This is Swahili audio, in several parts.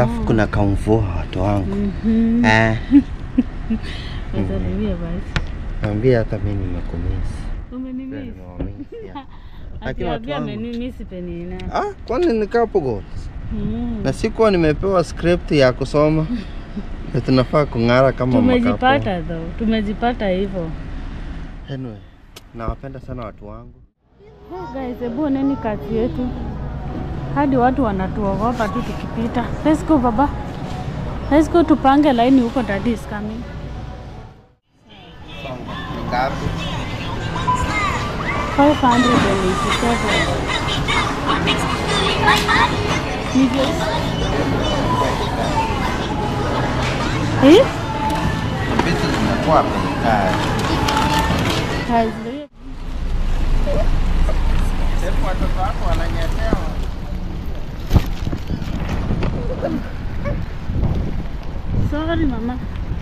alafu kuna kamvua watu wangu Mhm. eh, Wasalimie basi. naambia hata mi nimekumisi Pia Umenimisi. nimewamisi, yeah. Lakini watu Akiambia wangu- amenimisi penina. Ah, kwani nikapo Mm. na sikuwa nimepewa script ya kusoma na tunafaa kung'ara kama makapo. Tumejipata though. Tumejipata hivyo. Anyway, nawapenda sana watu wangu. Oh, guys, hebu oneni kazi yetu. Hadi watu wanatuogopa tu tukipita. Let's go baba. Let's go tupange laini huko daddy is coming. Ni ngapi? 587. Hivyo. Eh? Vitu zimekuwa bei kali. Kazi. Hebu watoto wako wananyetewa. Sorry mama.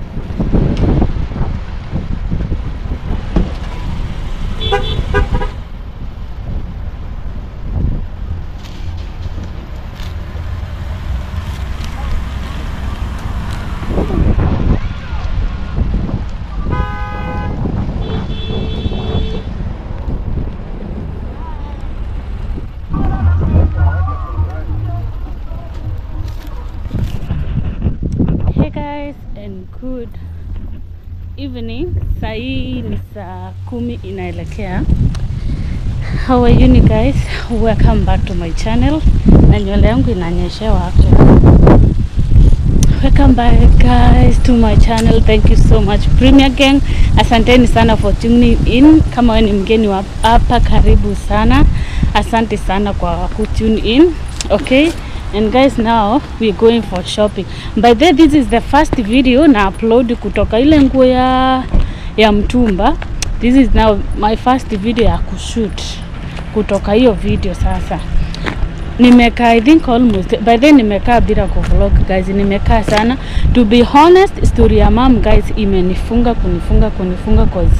Hey guys and good evening. Saa hii ni saa kumi inaelekea. How are you guys? Welcome back to my channel. Na nywele yangu inanyeshewa actually. Welcome back guys to my channel. Thank you so much Premier Gang. Asanteni sana for tuning in. Kama wewe ni mgeni wa hapa, karibu sana. Asante sana kwa kutune in. Okay? And guys now we're going for shopping. By the way, this is the first video na upload kutoka ile nguo ya ya mtumba. This is now my first video ya kushoot kutoka hiyo video sasa nimekaa I think almost by then nimekaa bila kuvlog guys, nimekaa sana to be honest. Story ya mom guys imenifunga kunifunga kunifunga cause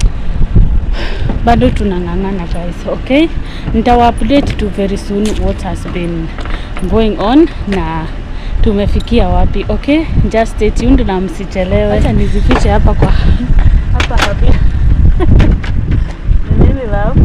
bado tunang'ang'ana guys, okay. Nitawa update tu very soon what has been going on na tumefikia wapi, okay. Just stay tuned na msichelewe. Acha nizifiche hapa kwa hapa hapa. Nini love?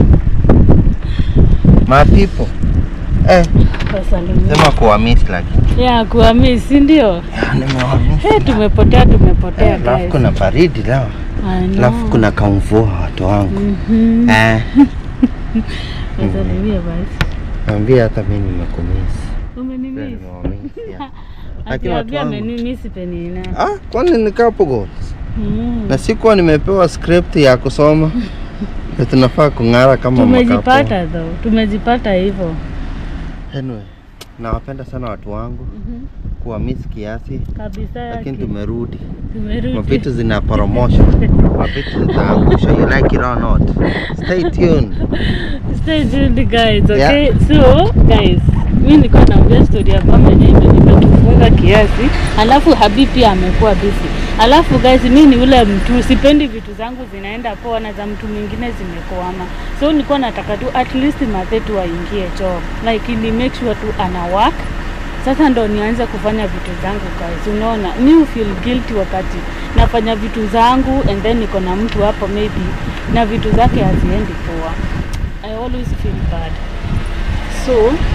My people. Eh, Wasalimia. sema kuwamisi lakini. Ya kuhamisi ndio. Ya, nimewamisi. Hey, tumepotea tumepotea Eh, Alafu guys. kuna baridi leo. I know. Alafu kuna kamvua watu wangu. Mhm. Eh, Wasalimie basi. naambia hata mi nimekumisi. Pia Umenimisi. nimewamisi, yeah. Lakini watu Akiambia wangu- amenimisi penina. Ah, kwani nikapo Mm. na sikuwa nimepewa script ya kusoma na tunafaa kung'ara kama makapo. Tumejipata though. Tumejipata hivyo. Anyway, nawapenda sana watu wangu, Mhm. kuwa miss kiasi, Kabisa lakini yake. tumerudi. Tumerudi. Mavitu zina promotion, mavitu zitaangusha. You like it or not? Stay tuned. Stay tuned guys, okay? Yeah. So, guys, mimi nilikuwa naambia story ya mama yenyewe imetufunga kiasi, alafu Habi pia amekuwa busy. Alafu guys, mimi ni ule mtu sipendi vitu zangu zinaenda poa na za mtu mwingine zimekwama. So nilikuwa nataka tu at least mathe tu aingie job. Like ni make sure tu ana work. Sasa ndo nianze kufanya vitu zangu guys. Unaona, mi feel guilty wakati nafanya vitu zangu and then niko na mtu hapo maybe na vitu zake haziendi poa. I always feel bad. So,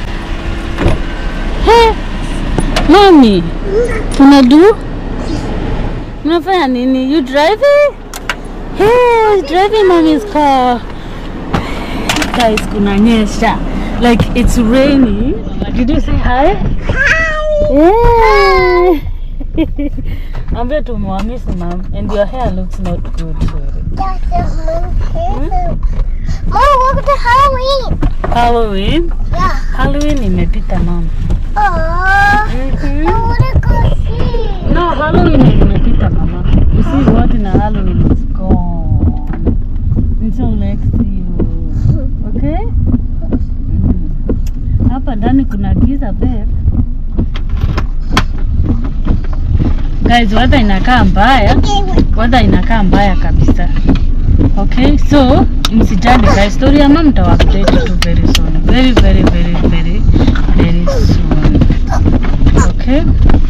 hey, mami, tunadu mnafanya nini? You driving? Hey, driving mommy's car. Guys, kunanyesha. Like it's raining. Did you say hi? Hi. Ambia tumwamisi mom and your hair looks not good. Mom, welcome to Halloween. Halloween? Yeah. Halloween imepita mom. Aww. Mhm. I wanna go see. No, Halloween imepita mama. You see what na Halloween is gone. Until next year. Okay? Mm. Hapa ndani kuna giza babe. Guys, weather inakaa mbaya. Weather inakaa mbaya kabisa. Okay, so msijali guys, story ya mama mtawa update tu very soon. Very very very very very soon. Okay? Okay.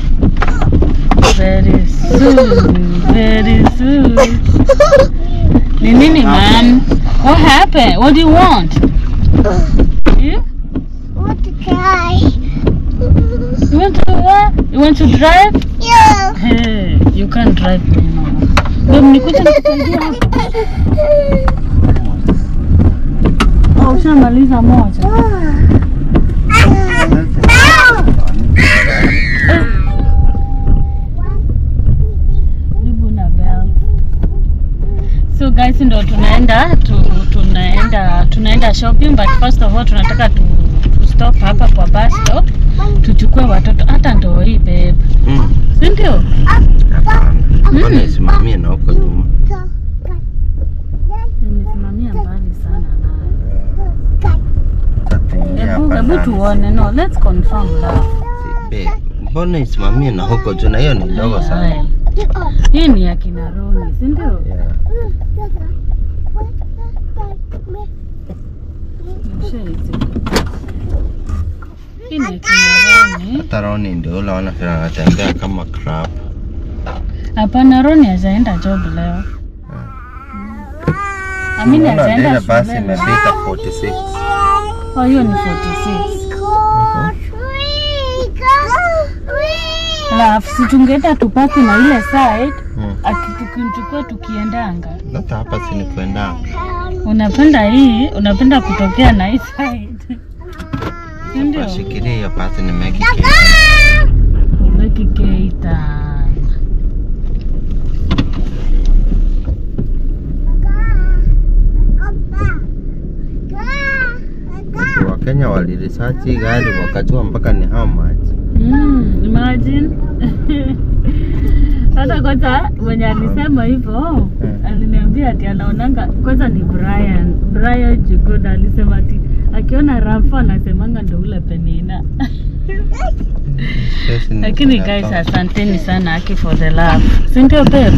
Very soon. Very soon. Ni nini man? What happened? What do you want? You? Want to cry? You want to what? You want to drive? Yeah. Hey, you can't drive me now. Babe, nikuja nikusaidia hapa. Oh, ushamaliza moja. Karibu na bell. So guys, ndo tunaenda tu, tunaenda tunaenda shopping but first of all tunataka tu, tu stop hapa kwa bus stop tuchukue watoto hata ndo hii babe. Mm. Si ndio? Hapana. Mbona isimamie na huko nyuma? Nimesimamia mbali sana nayo. Tatuingia Hebu hapa hebu ndani. tuone. No, let's confirm love. Si, babe, Mbona isimamie na huko juu na hiyo ni ndogo sana. Haya. Hii ni ya kina Roni, si ndio? Yeah. Ushaiti. Hii ni ya kina Roni. Hata Roni ndio ule wana vile anatembea kama crab. Hapana, Roni hajaenda job leo. Amini Unaona hajaenda ile basi shule leo. imefika 46. Oh, hiyo ni 46. Alafu si tungeenda tupaki na ile side Mm. ati tukimchukua tukiendanga. Hata hapa si ni kwenda. Unapenda hii, unapenda kutokea na hii side. Si ndio? Shikilia hiyo basi ni Maggie Ubeki Keita. Cake. Wakenya waliresearch hii gari wakajua mpaka ni how much. Mm, imagine. Hata kwanza mwenye alisema hivyo Mm. aliniambia ati anaonanga kwanza ni Brian. Brian Jugoda alisema ati akiona Rafa anasemanga ndo ule Penina. Pesa ni Lakini guys, zinatoka. asanteni sana Aki for the love. Si ndio babe?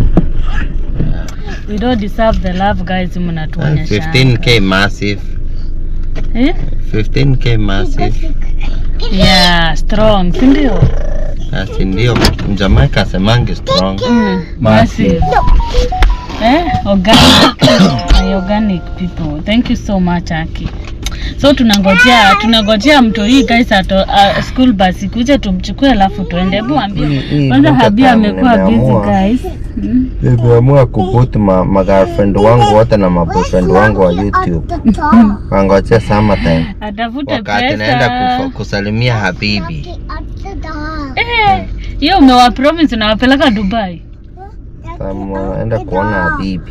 We don't deserve the love guys mnatuonyesha. 15k massive. Eh? 15k massive. Yeah, strong, si ndio? Basi ndio Jamaica asemangi strong. Mm, Massive. Eh, organic. My organic people. Thank you so much Aki. So tunangojea tunangojea mto hii guys ato uh, school bus ikuje tumchukue alafu tuende. Hebu ambie. Hii- hii Kwanza winter Habia time amekuwa busy nimeamua. guys. Mm. Nimeamua kuput ma, ma girlfriend wangu wote na maboyfriend wangu wa YouTube. Wangojea summertime. Atafute Wakati pesa. naenda kufa- kusalimia habibi. Eh, hiyo umewa promise unawapeleka Dubai. Naenda kuona habibi.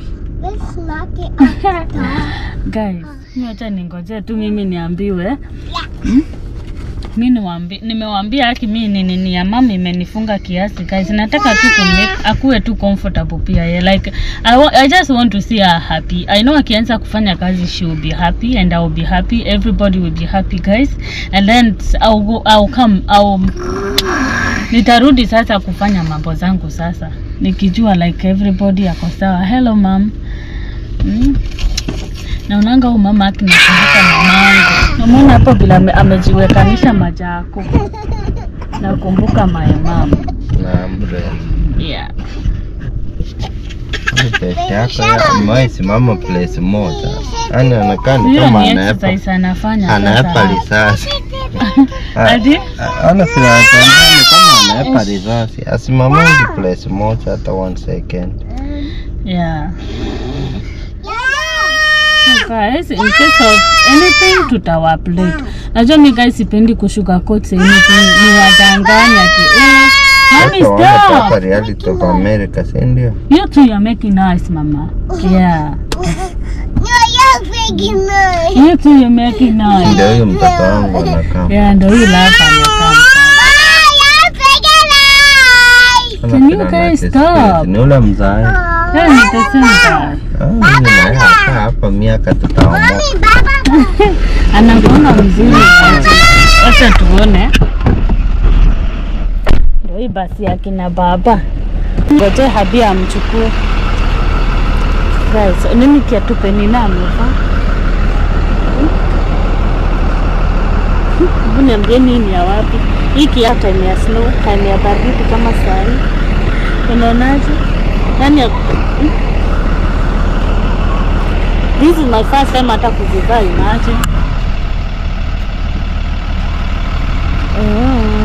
Guys, mimi acha ningoje tu mimi niambiwe. Hmm? Mi niwaambi, nimewaambia haki mi ni nini ya mama imenifunga kiasi guys. Nataka tu kumake akuwe tu comfortable pia ye. Like I, wa, I just want to see her happy. I know akianza kufanya kazi she will be happy and I will be happy. Everybody will be happy guys. And then I'll go, I'll come, I'll nitarudi sasa kufanya mambo zangu sasa nikijua like everybody ako sawa. Hello mom. Mm. Naonanga huyu mama akinakumbuka mamangu. Namwona hapo vile ame, amejiwekanisha majako. Nakumbuka my mom. Na umbrella. Yeah. Huyu peke yako ya- amewahi simama place moja. Yaani anakaa ni Hiyo kama ni anaepa exercise anafanya anaepa sasa. risasi. Ati? Ana si anatembea ni kama anaepa risasi. Asimamangi place moja hata one second. Yeah. So guys, in case of anything tutawa update. Najua mi guys sipendi kushuka coat anything. Ni wadanganya ati eh Mommy Watu waone proper stop. reality of America, si ndio? You two you're making noise mama. Yeah. You two you're making noise. Ndio huyo mtoto wangu anakaa. Yeah, ndo hii lapa amekaa. Can you guys stop? Ni ule mzae. Yeah, ni the same guy. Ah, huyu naye hapa hapa miaka tutaomoka. anakuanga mzuri aje. Wacha tuone. Ndio hii basi ya kina baba. Ngoje Habia amchukue. Guys, nini kiatu Penina amevaa? Hebu niambie nini ya wapi? hiki ya time ya snow, time ya baridi kama saa hii. Unaonaje? Yani ya- hmm? This is my first time hata kuzivaa, imagine. Oh.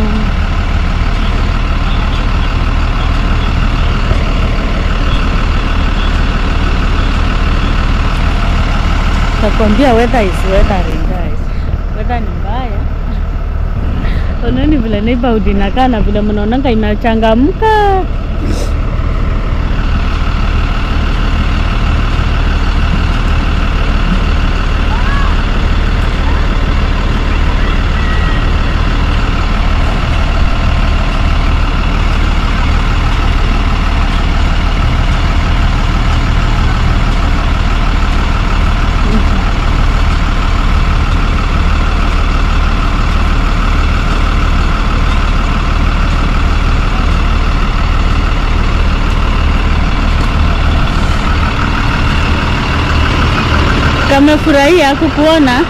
Nakwambia weather is weathering guys. Weather ni mbaya. Oneni vile neighborhood inakaa na vile mnaonanga inachangamka. Kamefurahia kukuona.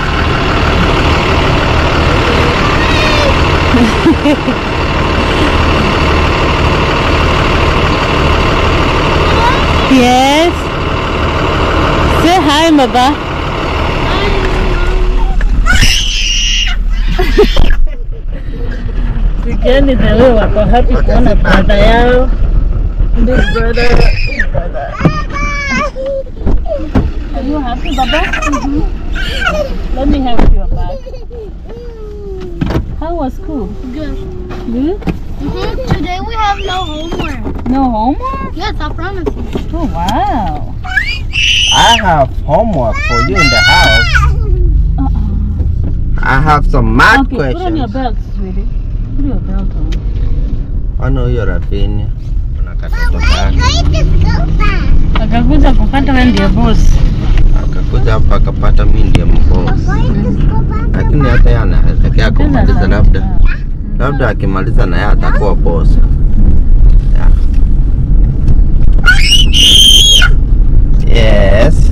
yes. Say hi, baba. Sigeni the way wako happy kuona brother yao. Big brother. Big brother. Are you happy, Baba? Let me help you back. How was school? Good. Good? Mhm. Today we have no homework. No homework? Yes, I promise you. Oh, wow. I have homework for you in the house. Uh-uh. I have some math Okay, put on your questions. belt, sweetie. Put your belt on. Ona huyo Rafinia. Kuna katoto kake. Akakuja kupata wewe ndiye boss. Akakuja hapa akapata mimi ndiye mboss. Lakini hata yeye anaelekea kumaliza labda. Labda akimaliza na yeye atakuwa boss. Yeah. Yes.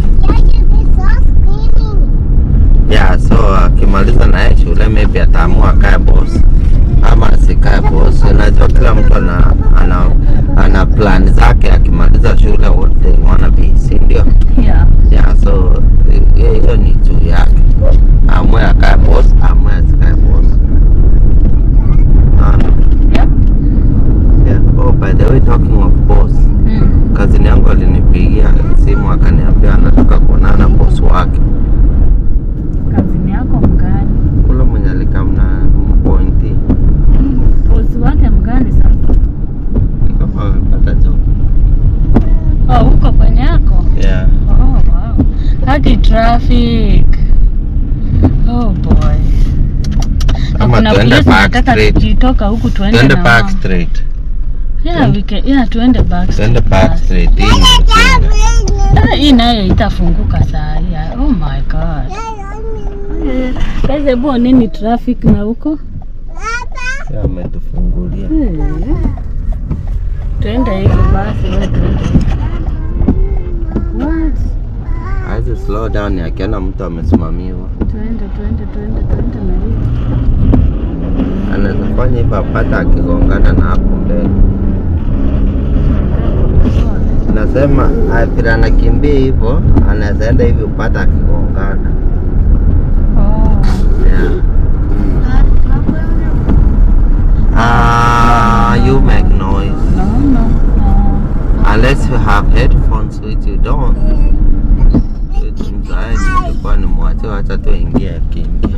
Yeah, so akimaliza na yeye shule maybe ataamua akae boss ama asikae boss. Unajua kila mtu ana, ana, ana plan zake akimaliza shule what they wanna be, si ndio? Yeah. Yeah, so hiyo hiyo ni juu yake. Amue akae boss, amue asikae boss. Unaona? Yep. Yeah. Oh, by the way talking of boss, Mm. kazini yangu alinipigia simu akaniambia anataka kuonana na boss wake. Kazini yako mgani? Ule mwenye alikamna pointi Boss wake mgani sasa? kama amepata job. Oh, huko kwenye yako? Yeah. Oh, wow. Hadi traffic. Oh boy. Ama Kuna tuende place back nataka straight. tukitoka huku tuende Tuende na back wao. straight. Yeah, we can, yeah, tuende back Tuende straight back basi. straight. Hii ni ujinga. Ah, Hii nayo itafunguka saa hii. ah. Oh my god. Eh, Guys, hebu oneni traffic na huko. Sasa ametufungulia. Eh. Tuende hivi basi, wewe tuende. hivi. What? Hawezi slow down akiona mtu amesimamiwa. Tuende, tuende, tuende, tuende na hivi. Anaweza fanya hivyo apata akigongana na hapo mbele. Nasema ah, vile anakimbia hivyo, anaweza enda hivi upata akigongana. Oh. Yeah. Ah, you make noise. No, no, no. Unless you have headphones which you don't. Which mzae nilikuwa nimwachie wacha tu ingie akiingia.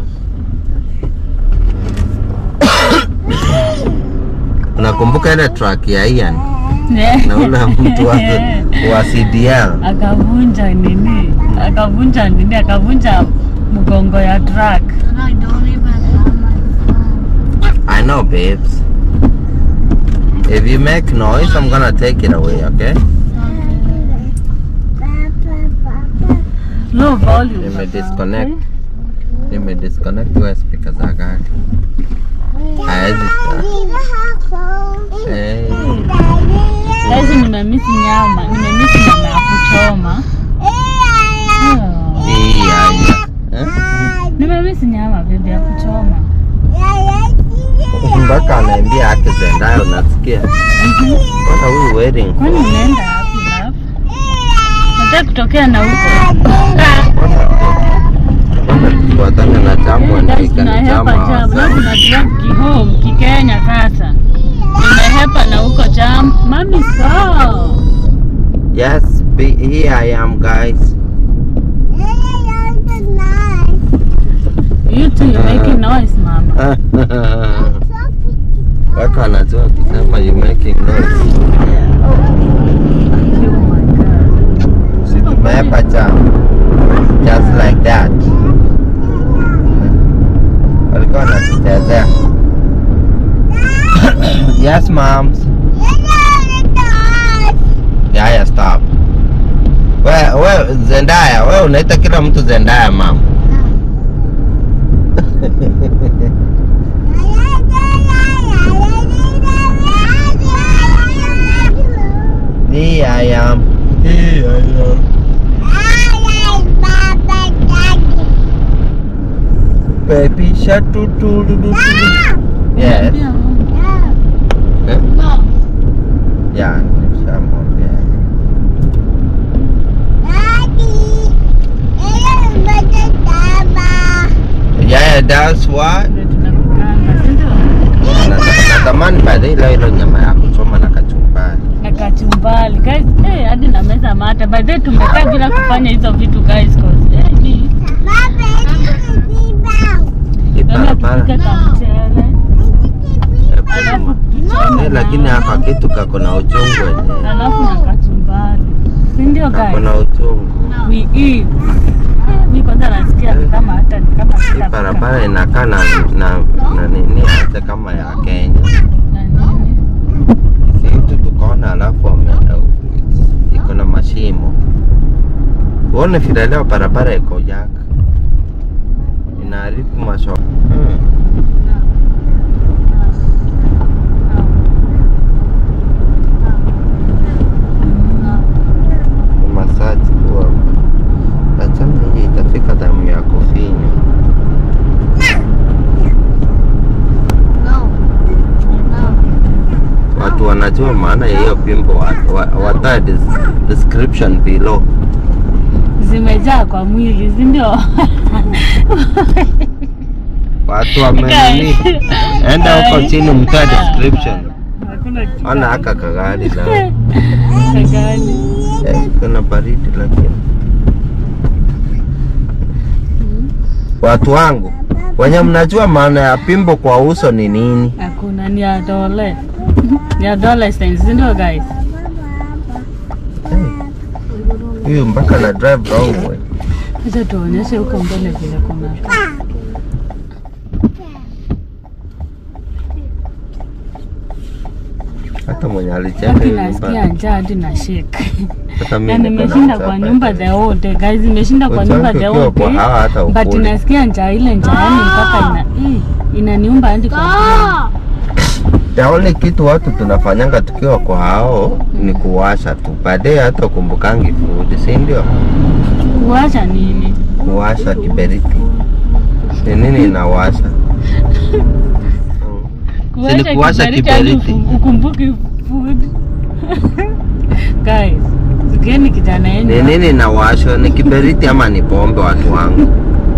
Unakumbuka ile track ya Ian na ule mtu wa, wa CDL? akavunja nini, akavunja nini, akavunja mgongo ya truck. And I don't even have my phone. I know babes. If you make noise, I'm gonna take it away, okay? Low volume. Nime baba, disconnect. okay? Nime disconnect your speaker za gari. Haezi Eh, Saizi nimemisi nyama, nimemisi nyama ya kuchoma. Oh. hii haya. Eh? Nimemisi nyama bibi ya kuchoma. mpaka anaambia ake Zendaya, unasikia? What are we waiting Kwani for? unaenda wapi love? Nataka kutokea na huko. Tufuatane na jambo Guys, ndika ni tunahepa jambo jam. Leo hasa. tuna drive kihome kikenya sasa. Tumehepa na huko jam. Mami so. Yes, be, here I am guys. You two you making noise mama. Watu wanajua kusema you making noise. Oh my god. Si tumehepa jam. Just like that. Walikuwa wanatuchezea. Yes, moms. Yaya, stop. We, we, Zendaya, we unaita kila mtu Zendaya mam. Here I am. Here I am. Baby shark doo doo doo doo doo. Yes. Pia mama. Eh? Yeah, nimeshamwambia. Yeah, that's what. Ndio tunakukanga, si ndio? Na- Natamani baadaye ile ile nyama ya kuchoma na kachumbari. na kachumbali guys eh hadi na meza mata by the way tumekaa bila kufanya hizo vitu guys cause eh ni Hii kama barabara. tupike kamchele eh, alafu kulima. tuchome Eh, lakini hapa kitu kako na uchungu wenyewe. alafu na kachumbali si ndio Kako guys na uchungu. we eat mi kwanza nasikia ni kama hata ni kama Hii sitafika. barabara inakaa na na na nini hata kama ya Kenya. Na nini? Si mtu tukaona alafu wame- iko na mashimo. Uone vile leo barabara iko yaka. Inaharibu masho. Hmm. Masaji kuwa achana hii itafika damu ya kufinya. Watu wanajua maana ya hiyo pimbo wa- wa- wata des- description below. zimejaa kwa mwili si ndio Watu wamenini. Enda huko chini mtoe description. Hakuna kitu. Ona haka kagari la Kagani. eh, kuna baridi lakini. Watu wangu wenye mnajua maana ya pimbo kwa uso ni nini? Hakuna ni adole. Ni adolescents, si ndio guys? Eh, Huyu mpaka na drive wrong way. Acha tuonyeshe huko mbele vile kuna. Hata mwenye alijenga Hadi hiyo nasikia nyumba. njaa hadi na shake. Hata Na mimi niko na nimeshinda njaa kwa by nyumba the the way. whole day guys, nimeshinda kwa nyumba Wenzangu the ukiwa whole kwa day. hawa hata But ukuli. nasikia njaa ile njaa yani mpaka ina ii, inaniumba hadi kwa The only kitu watu tunafanyanga tukiwa kwa hao ni kuwasha tu. Baadaye hata ukumbukangi food, si ndio? kuacha nini? Kuwasha kiberiti. Ni nini inawasha? Mm. Si ni kuwasha kiberiti hadi kiberiti. ukum- Ukumbuki food. Guys, sikieni kijana Ni yenu. nini inawashwa? Ni kiberiti ama ni pombe watu wangu?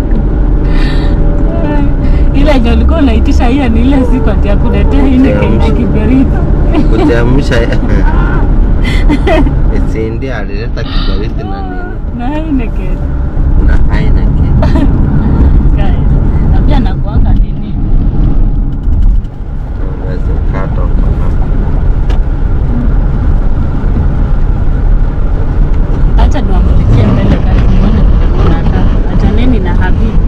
Ile yenye ulikuwa unaitisha hiyo ni ile siku ati akuletea ile Kuchemsha. kenye kiberiti. Kuchemsha. Isindi alileta kiberiti na nini? Na Heineken. Na Heineken. Guys, na pia nakuanga nini? Unaweza kata huko hapo. Acha niwamulikie mbele guys, muone vile kunakaa. Achaneni na Habibi.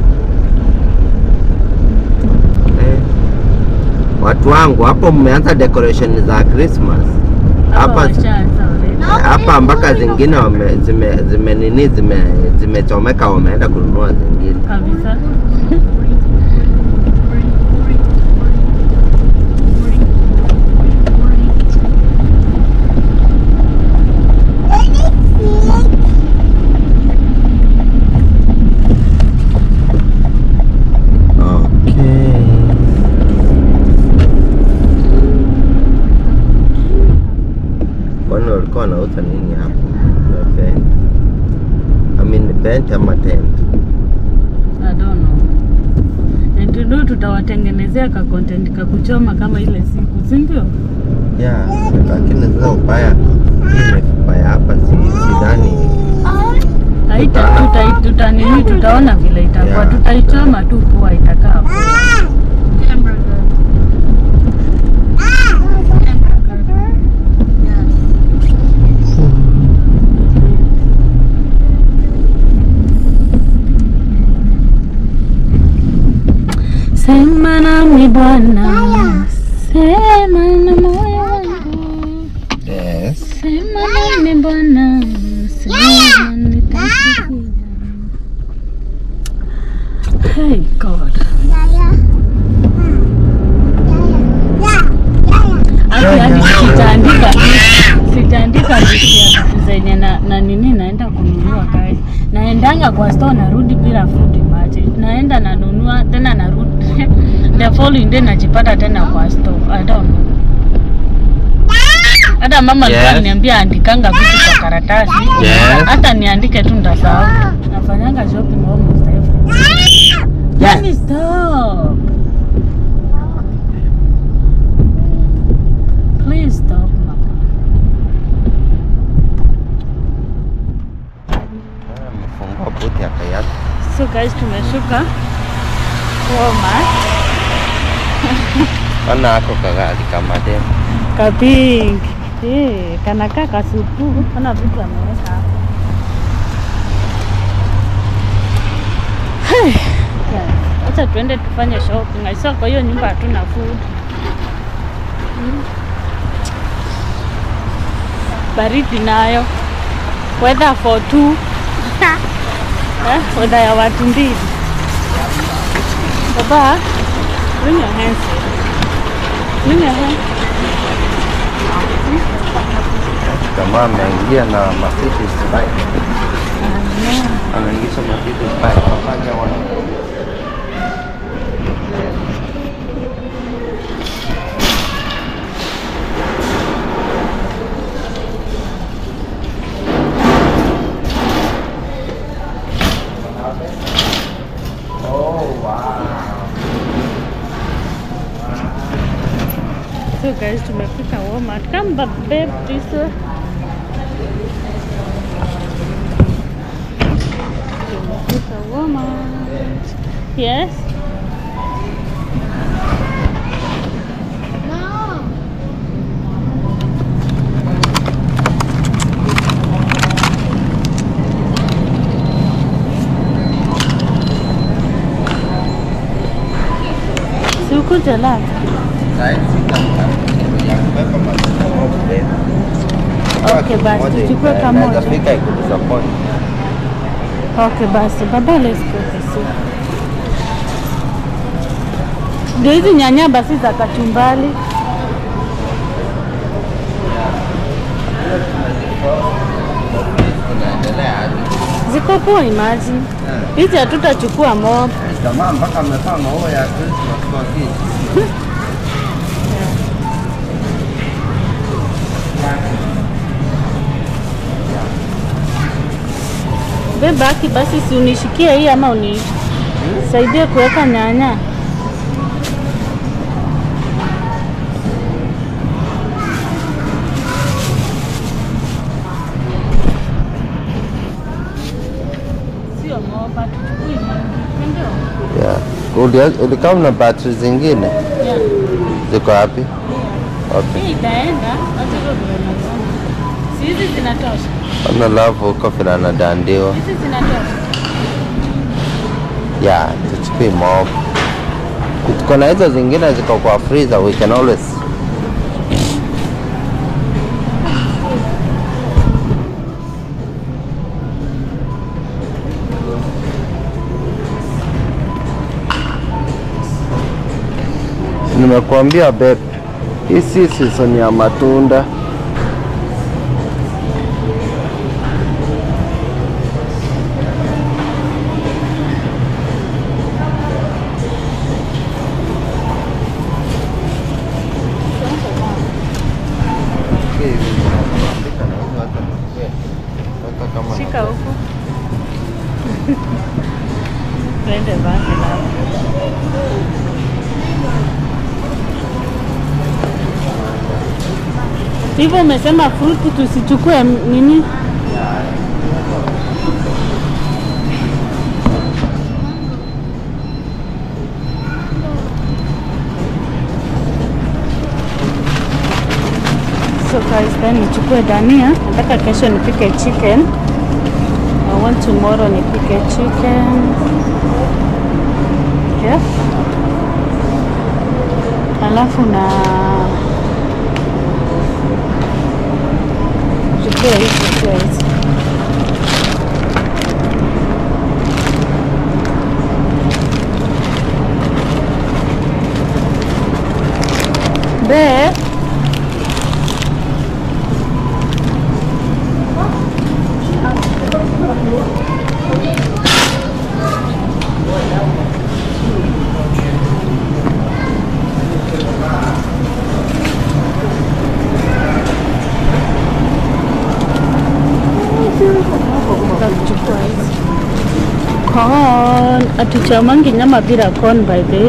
Eh. Watu wangu hapo mmeanza decoration za Christmas. Hapa washaanza already. hapa mpaka zingine wame, zime, zime nini zime zimechomeka wameenda kununua zingine. kabisa. Okay. wanauza nini hapo? Na vent. I mean vent ama tent. I don't know. And to do tutawatengenezea ka content ka kuchoma kama ile siku, si ndio? Yeah, lakini sasa ubaya ile ubaya hapa si sidhani. Haita tuta, tuta nini tutaona vile itakuwa. Yeah. Tutaichoma tu kuwa itakaa poa. Hamburger. Hamburger. Yes. Sema nami Bwana, sema na moyo wangu, Yes. sema nami Bwana, sema nitasikia. Hey God. Hata yani sitaandika sitaandika listi ya vitu zenye na, na nini naenda kununua guys. Naendanga kwa store narudi bila food imagine. Naenda nanunua tena narudi the following day najipata tena kwa store. I don't know. Hata mama alikuwa Yes. ananiambia andikanga vitu kwa karatasi. Yes. Hata niandike tu nitasahau. Nafanyanga shopping almost every day. Let me stop. Please stop, mama. Amefungua buti ya kayaki. So guys, tumeshuka Walmart. Ona ako kagari kama demu. Kapink. Eh, kanakaa kasupu. Ona vitu ameweka hapo. Hey, guys, Acha tuende tufanye shopping. I saw kwa hiyo nyumba hatuna food. Mm. Baridi nayo. Weather for two. Eh, weather ya watu mbili. Baba, bring your hands here. Bring your hands. Jamaa ameingia na Mercedes bike. Anaingisha Mercedes bike. Wafanya wana. So guys, tumefika Walmart. Come back babe, this way. Tumefika Walmart. Yes. No. Si ukuje la. Saizi ya kubeba maziwa au kubeba. Okay, basi, Moja tuchukue ina- kamoja. inaweza fika ikudisappoint. Okay, basi baba, let's go this way. Ndio hizi nyanya basi za kachumbali. Inaendelea hadi. Ziko poa imagine. Hizi hatutachukua mob. Jamaa mpaka amevaa maua ya Christmas kwa kiti. Bebaki basi, si unishikie hii ama unisaidie kuweka nyanya. Sio moba, tuchukui mingi, si ndio? Yeah. Uli- Ulikaa na battery zingine Yeah. ziko wapi? Okay. Hii itaenda, acha hiyo ndio naona. Si hizi zinatosha. Ona love huko vile anadandiwa. Hizi zinatosha. Yeah, tuchukue mob. Tuko na hizo zingine ziko kwa freezer, we can always Nimekuambia babe, hii si season ya matunda. Mpaka huku. Twende basi labda. Hivyo umesema fruti tusichukue m- nini? So guys, then nichukue dania. Nataka kesho nipike chicken. I want tomorrow nipike chicken. Yes. Alafu na chukua hizi, chukua hizi. Babe, Tutachukua hizi. Corn. Hatuchamangi nyama bila corn by the way.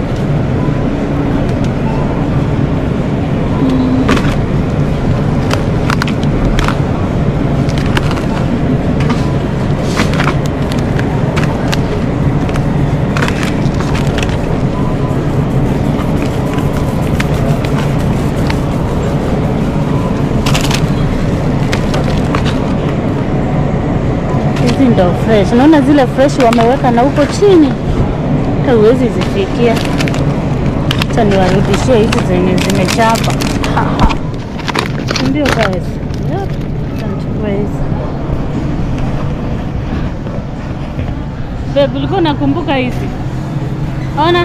Hizi ndo fresh. Unaona zile fresh wameweka na huko chini, hata huwezi zifikia. Acha niwarudishie hizi zenye zimechapa. Ha, ha. Ndio guys. Yep. Acha nichukue hizi. Babe, ulikuwa unakumbuka hizi? Ona.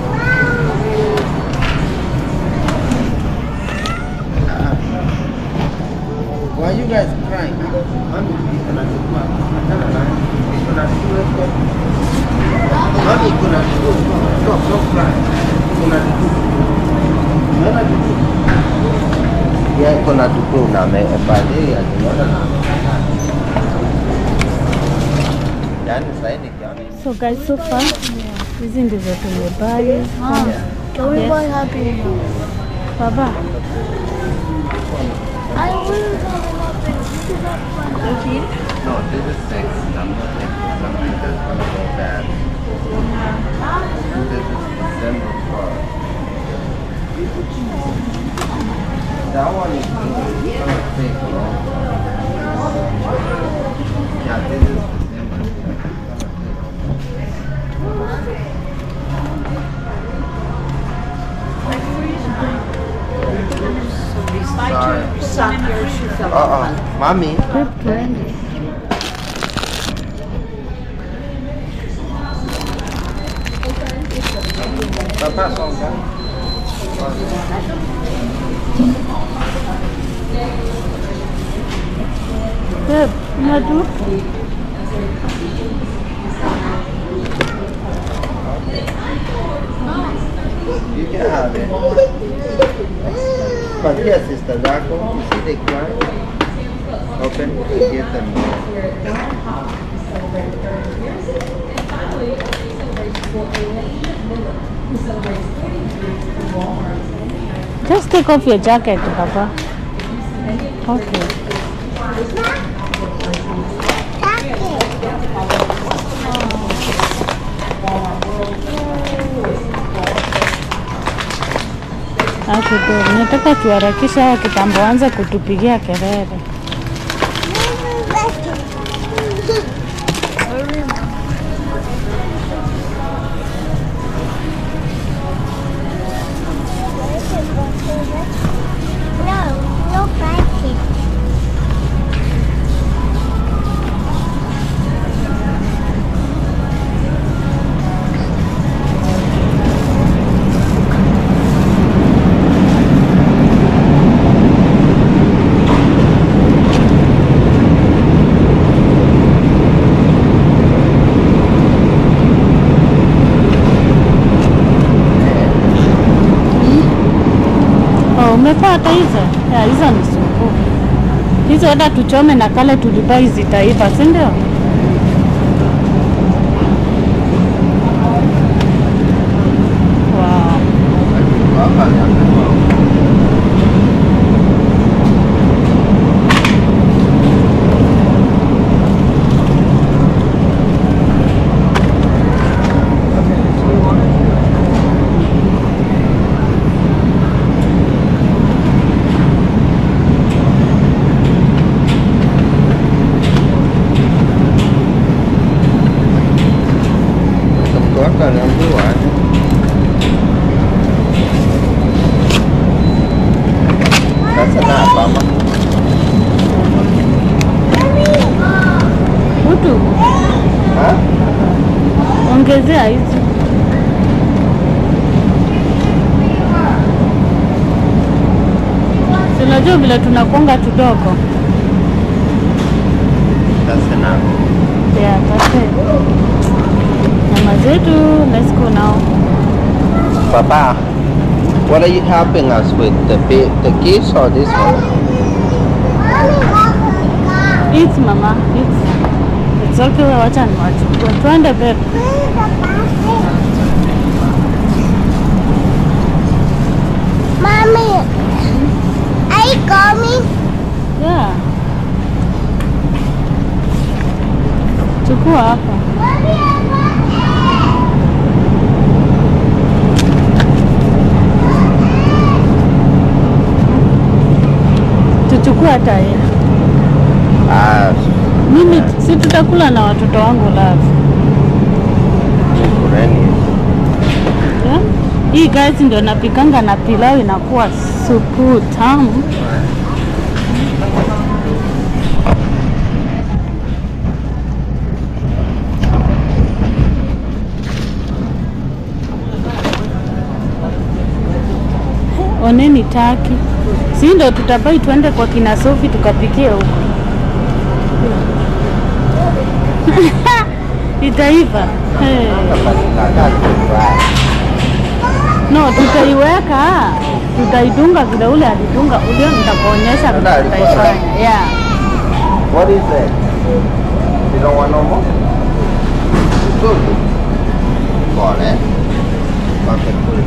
Why you guys crying? Mami, kuna chukua. Achana na. Kuna chukua. Mami, kuna chukua. Stop, stop crying. Kuna chukua. Unaona chukua? Yeah, kuna chukua unamepatia niona na. Yaani sasa nikiona So guys, so far hizi ndizo tumebuy. Mom, can we Yes. buy Happy Meal? Baba, I will buy Happy Meal. No, this is six. I'm not taking something that's gonna go bad. This is December first. That one is good. gonna take long. Yeah, this is December. Sorry. Uh-uh. Mommy. Papa, song babe, unajua You can have it. Patia sister zako. You see they cry? Open. Give them. Just take off your jacket, Papa. Okay. Okay, babe. Nataka tuharakisha hawa kitambo anze kutupigia kelele. No, no practice. Oh, umepata hizo? Ya, hizo ni supu. hizo hata tuchome na kale tulibai zitaiva, si ndio? Wow. Mtu wako aliambiwa aje. Sasa na hapa ama Utu, ha? ongezea hizi. Si Unajua vile tunakonga tudogo. Sasa na Yeah, that's it. Nyama zetu, let's go now. Papa, what are you helping us with? The ba- the geese or this one? Eat mama, eat. It's okay, wacha niwachukue. Twende babe. Mommy, are you coming? Yeah. Chukua hapa. Tuchukue hata hii. Ah, Mimi si tutakula na watoto wangu love. shukurani. Yeah? Hii guys ndio napikanga na pilau inakuwa supu tamu. Oneni taki, si ndo tutabai tuende kwa kina Sofi tukapikie huko. Itaiva. Hey. No, tutaiweka, tutaidunga vile ule alidunga, ulio nitakuonyesha vile Dada alikuwa tutaifanya. Yeah. What is it? You don't want no more? Good. Pole. Okay, cool.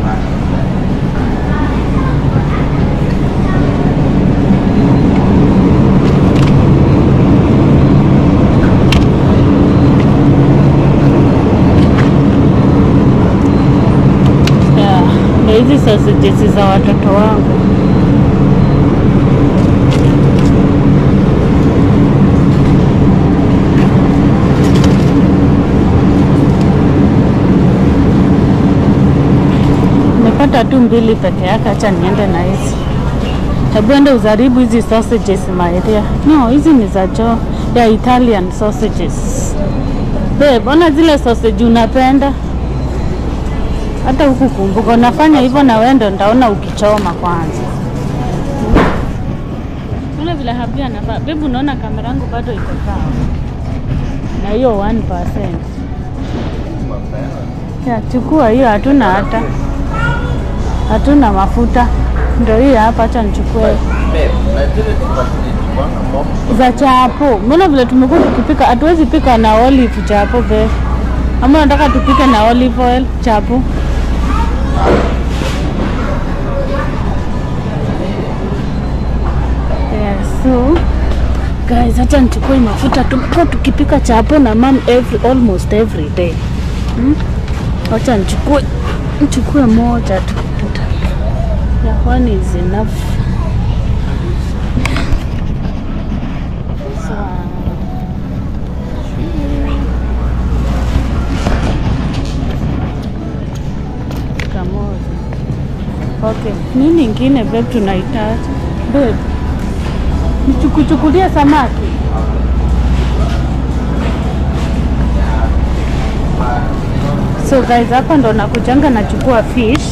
Yeah. Ndio hizi sausages za watoto wangu. Nimepata tu mbili peke yake, acha niende na hizi. Hebu ende uzaribu hizi sausages maeria. No, hizi ni za jo ya Italian sausages. Babe, ona zile sausage unapenda hata huku kumbuka, unafanya hivyo na wewe ndo ndaona ukichoma kwanza. Una vile habia anafaa. Babe, unaona kamera yangu bado iko sawa na hiyo 1%. Ya, chukua hiyo, hatuna hata hatuna mafuta, ndio hiyo hapa. Acha nichukue Babe, na zile tupa tulichukua na box. za chapo. Mbona vile tumekuwa tukipika, hatuwezi pika na olive chapo be, ama nataka tupike na olive oil chapo? Yeah, so guys, hata nichukue mafuta. Tumekuwa tukipika chapo na mam every, almost every day hmm? Wacha nichukue nichukue moja tu, yeah, one is enough. So, kamoja. Okay, nini ingine babe tunahitaji? Babe, nichukuchukulie samaki. So guys, hapa ndo nakujanga nachukua fish.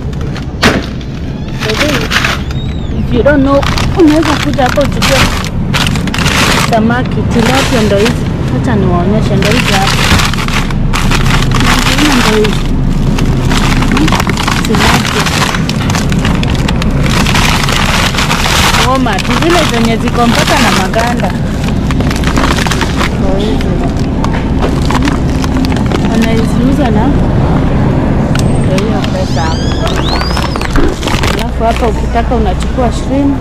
By the way, If you don't know, unaweza kuja hapo uchukue samaki tilapia, ndo hizi. Acha niwaonyeshe, ndo hizi hapa. Naziona ndo hizi tilapia. homa tu, zile zenye ziko mpaka na maganda. Ndio hizi. Anaiziuza na ndio hiyo pesa hapo. Alafu hapa ukitaka unachukua shrimp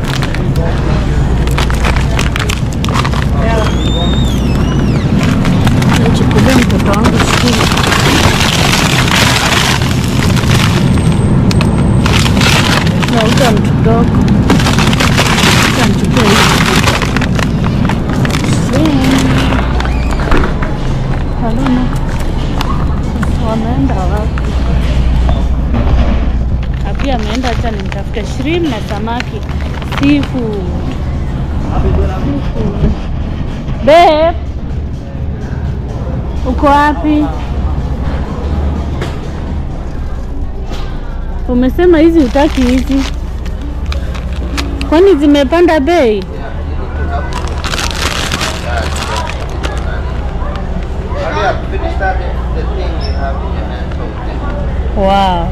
nichukulie mtoto wangu shule. Nauza mdogo, nichukue hivi Haluna, wameenda wapi? Na pia ameenda, acha nimtafute shrimp na samaki seafood. Seafood. Babe, uko wapi? Umesema hizi utaki hizi, kwani zimepanda bei? Hurry up, finish that the thing you have in your hand. So, Wow.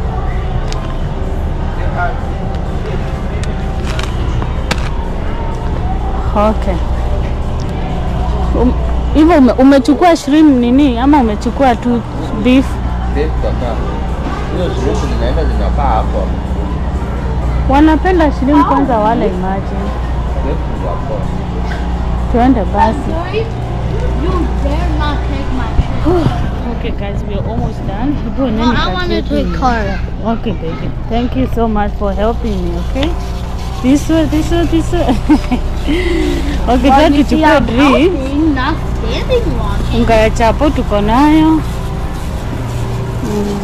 Okay. Um, hivyo ume, umechukua shrimp nini ama umechukua tu beef? Beef kaka. Hiyo shrimp zinaenda zinakaa hapo. Wanapenda shrimp kwanza wale imagine. Beef za hapo. Tuende basi. You dare not take my shit. Okay guys, we are almost done. Hebu No, nini I want to kati yetu take ni- Carla. Okay, baby. Thank you so much for helping me, okay? This way, this way, this way. okay, Well, well, you see, tuchukue I'm drink. helping, not standing on it. Unga ya chapo tuko nayo. Mm.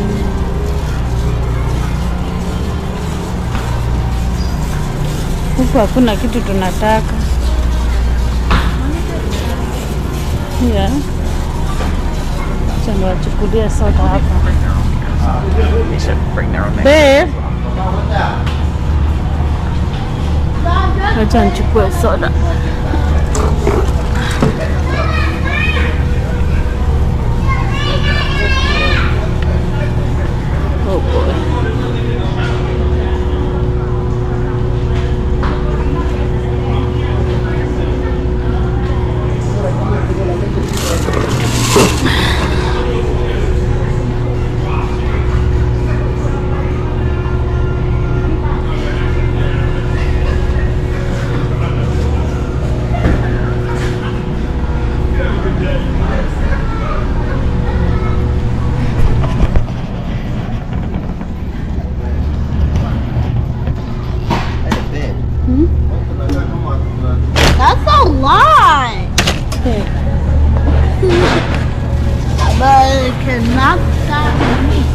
Huku hakuna kitu tunataka. Yeah. Acha niwachukulie soda hapa. They should bring their own Babe. Acha nichukue soda. Oh boy. Hey, babe. Hmm? Unataka kama- That's a lot. Okay. But it cannot stop me.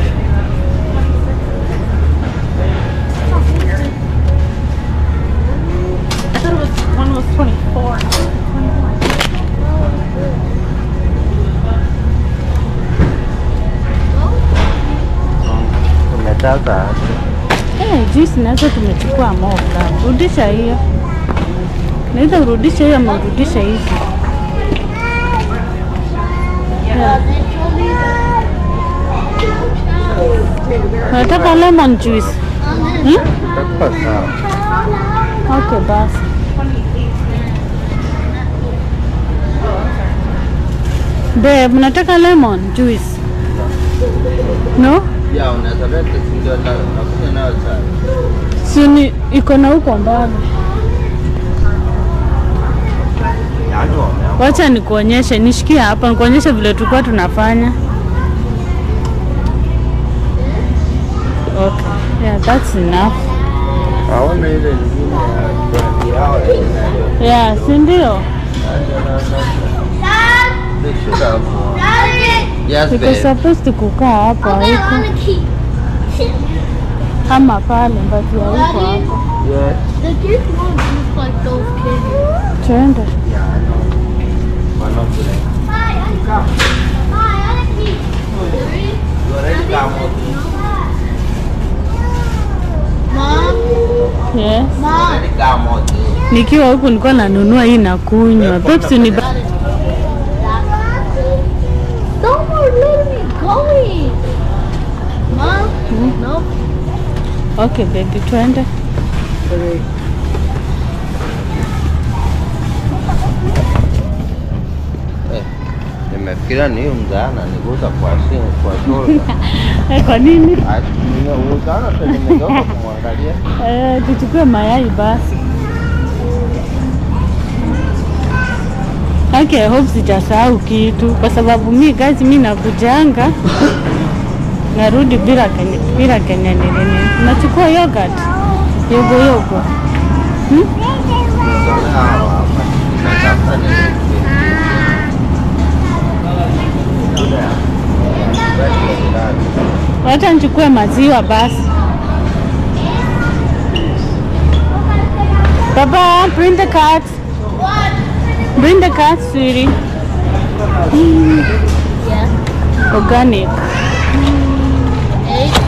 I thought it was one was 24. Umetaka Eh, juice nazo tumechukua moja. Rudisha hiyo. Naweza urudisha hiyo ama urudisha hizi. Yeah. Unataka lemon juice? Hmm? itakuwa sawa. Okay, basi. Babe, mnataka lemon juice? No? Ya, unaweza leta si ndio na nakunywa nayo chai. Si ni iko na huko mbali. Yaani wameamua. Wacha nikuonyeshe, nishikie hapa nikuonyeshe vile tulikuwa tunafanya. Okay. Yeah, that's enough. Hawana ile nyingine ya brand yao ya inayo. Yeah, si ndio? Dad! They should have. Daddy! Yes, Iko babe. supposed kukaa hapa Okay, haiko on the key. ama pale mbati ya huko hapa. Yes. The kids won't look like those kids. Twende. Yeah, I know. One of them. Hi, on Hi, on the key. You already got more. Mom, Yes. mom. Already got more. Nikiwa huku nilikuwa nanunua hii na kunywa. Pepsi ni ba- Don't let me going. Mom, Hmm? nope. Okay baby, twende. nilifikiria ni huyu mzaana niguza kwa shingo kwa shoulder. Eh, kwa nini? Ah, ni mzaana tu nimegeuka kumwangalia. Eh, tuchukue mayai basi. Okay, I hope sijasahau kitu kwa sababu mi guys, mi nakujanga narudi bila kenye bila kenye nilini. Nachukua yogurt yogo yogo. Hmm? Nimezoea hawa hapa. Natafuta nini? Wacha nichukue maziwa basi. Baba, bring the cat. Bring the cat, sweetie. Mm. Yeah. Organic. Eight.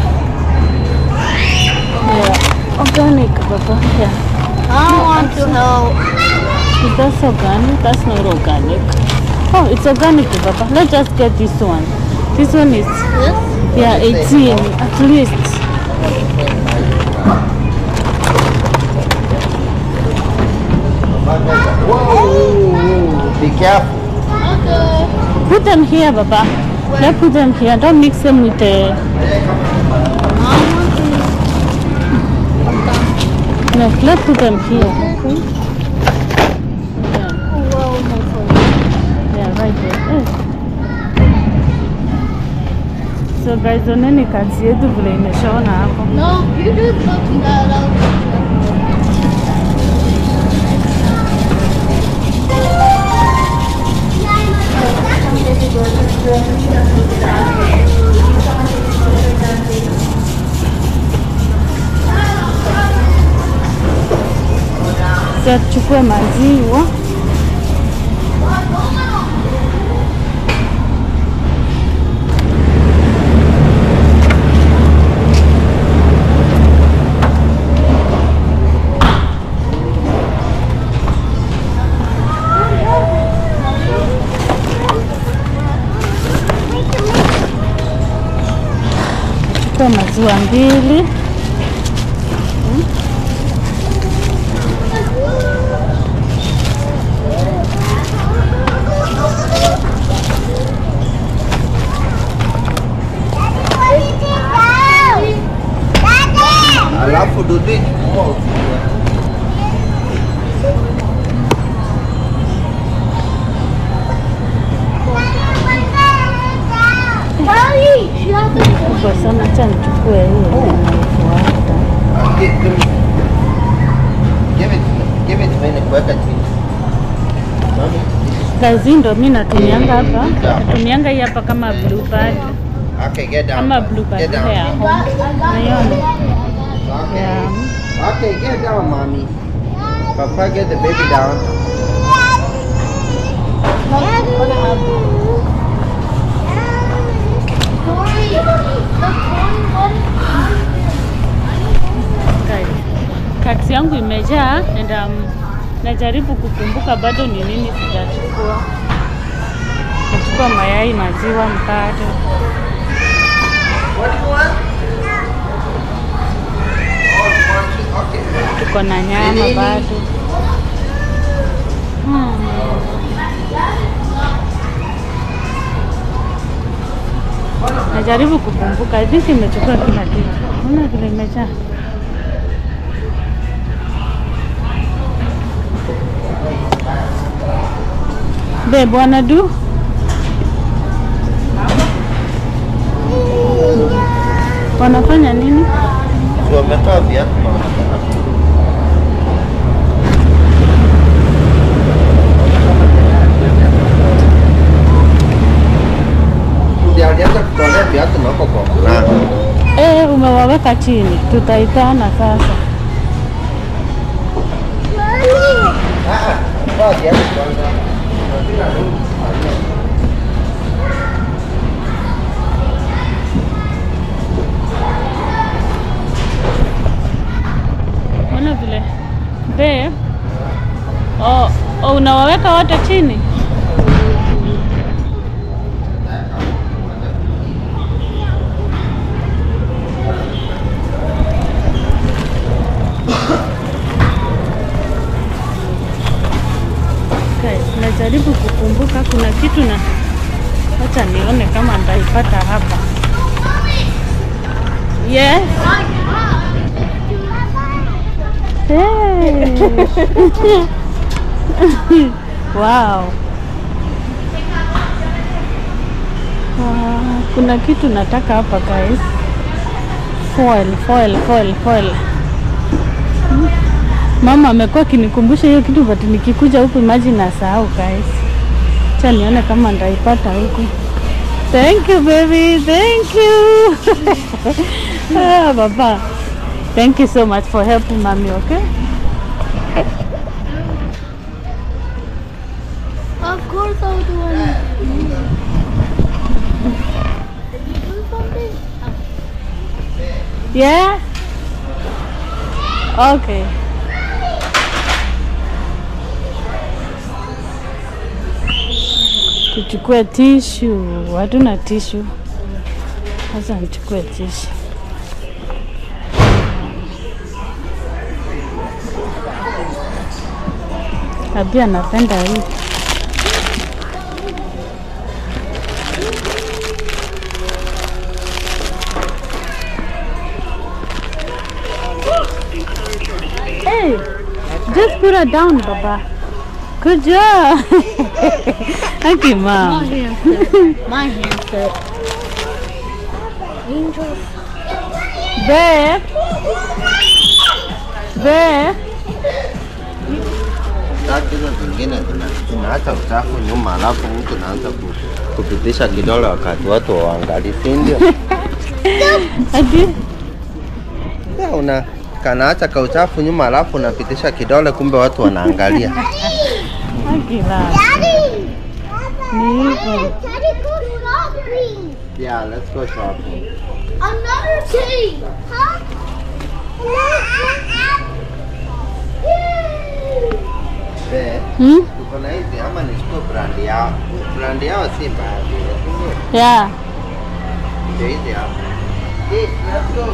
Yeah. Organic, Baba. Yeah. I don't want to help. Is that organic? That's not organic. Oh, it's organic, Baba. Let's just get this one. This one is, This? yeah, 18 at least. Whoa, be careful. Okay. Put them here, Baba. Let's put them here. Don't mix them with the. I want to. No, let's put them here. Okay. Yeah, Oh, well, my phone. yeah, right there. Eh. So guys, oneni kazi yetu vile imeshaona hapo. No, you just look that out. Sasa tuchukue maziwa. Chukua maziwa mbili. Alafu dudu ikichukua usiku. Kubwa sana, acha nichukue hiyo inayofuata. Give give me. Give it to me. Give it to me nikuweka chini. Mami, Kazi ndo mi natumianga hapa, natumianga hii hapa kama blue pad, Okay, get down. kama blue pad Get ile down. ya home. Naiona? Okay. Yeah. Okay, get down, mommy. Papa, get the baby down. Guys, Kati yangu imejaa and um, najaribu kukumbuka bado ni nini sijachukua. Nachukua mayai, maziwa, mkate. What do you want? Oh, you want to? Okay. tuko na nyama Nini? bado. Hmm. Najaribu kukumbuka, I think imechukua kila kitu. Unaona vile imejaa. Babe, wanna do? Wanafanya nini? Si wametoa viatu na wanataka. Ndio alianza kutolea viatu na huko kwa mlango. Eh, umewaweka chini, tutaitana sasa. Ah, ah, toa viatu kwanza. Unataka nini? Ona vile be oh, oh, unawaweka wote chini Guys, najaribu kukumbuka kuna kitu na Acha nione kama nitaipata hapa. Yes. Hey. wow. Ah, kuna kitu nataka hapa guys. Foil, foil, foil, foil. Hmm. Mama amekuwa akinikumbusha hiyo kitu but nikikuja huku imagine nasahau guys. Acha nione kama nitaipata huku. Thank you baby, thank you. ah, baba. Thank you so much for helping mommy, okay? Of course I'll do it. Did you do something? Yeah? Okay. Tuchukue tishu. Hatuna tishu. Sasa nichukue tishu. Abia anapenda hii. Hey, just put her down, Baba. Good job. Thank you, Mom. handset. My handset. Angels. Bear. Bear. Tatu hizo zingine zina- zinaacha uchafu nyuma, alafu mtu naanza ku- kupitisha kidole wakati watu waangalii, si ndio? Adi. Ya, una kanaacha ka uchafu nyuma, alafu unapitisha kidole, kumbe watu wanaangalia. Akila. Daddy! Ni hivyo. Daddy, go shopping! Yeah, let's go shopping. Another tea! Huh? Be, Hmm? tuko na hizi ama nichukue brand yao? Brand yao si mbaya vile, si ndio? Yeah. Ndio hizi hapa. Eh, let's go.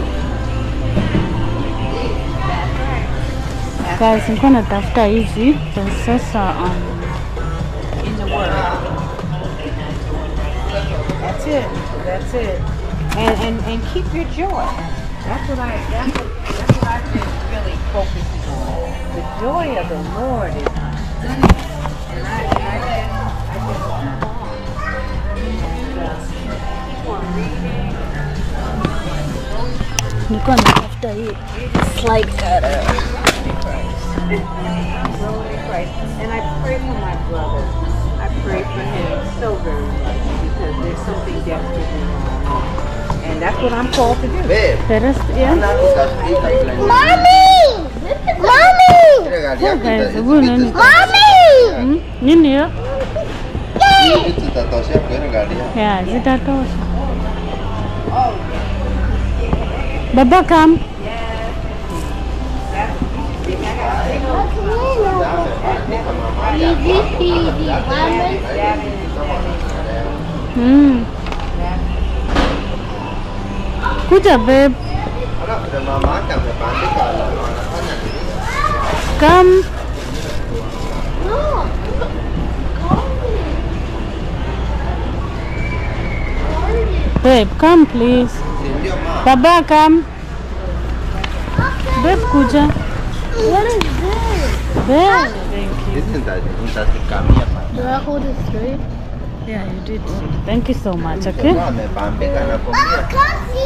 Guys, nilikuwa natafuta hizi sasa um, in the word. That's it. That's it. And and and keep your joy. That's what I that's what that's what I've been really focusing on. The joy of the Lord is and I and I just I just and, uh, keep on reading. nilikuwa natafuta hii slide cutter. Growing in Christ. And I pray for my brother. I pray for him so very much because there's something desperately wrong. And that's what I'm called to do. Be, The rest, yeah. na utashika blend. Mommy! Mommy! Ile gari yako Okay, ita- hebu hizi nani? vitu Mommy! Hmm? Nini hiyo? hizi vitu zitatoshea kwa ile gari yako. Yeah, zitatosha. Baba come. Hmm. Kuja babe. Alafu na mama yake amebandika wanafanya nini? Come. Babe, come please. Si ndio mama? Baba come. Babe kuja. What is this? Babe. Thank you. Hizi nita- nitazikamia pale. Do I hold it straight? Yeah, you did. Thank you so much, okay? Jamaa amebambika nakwambia. Come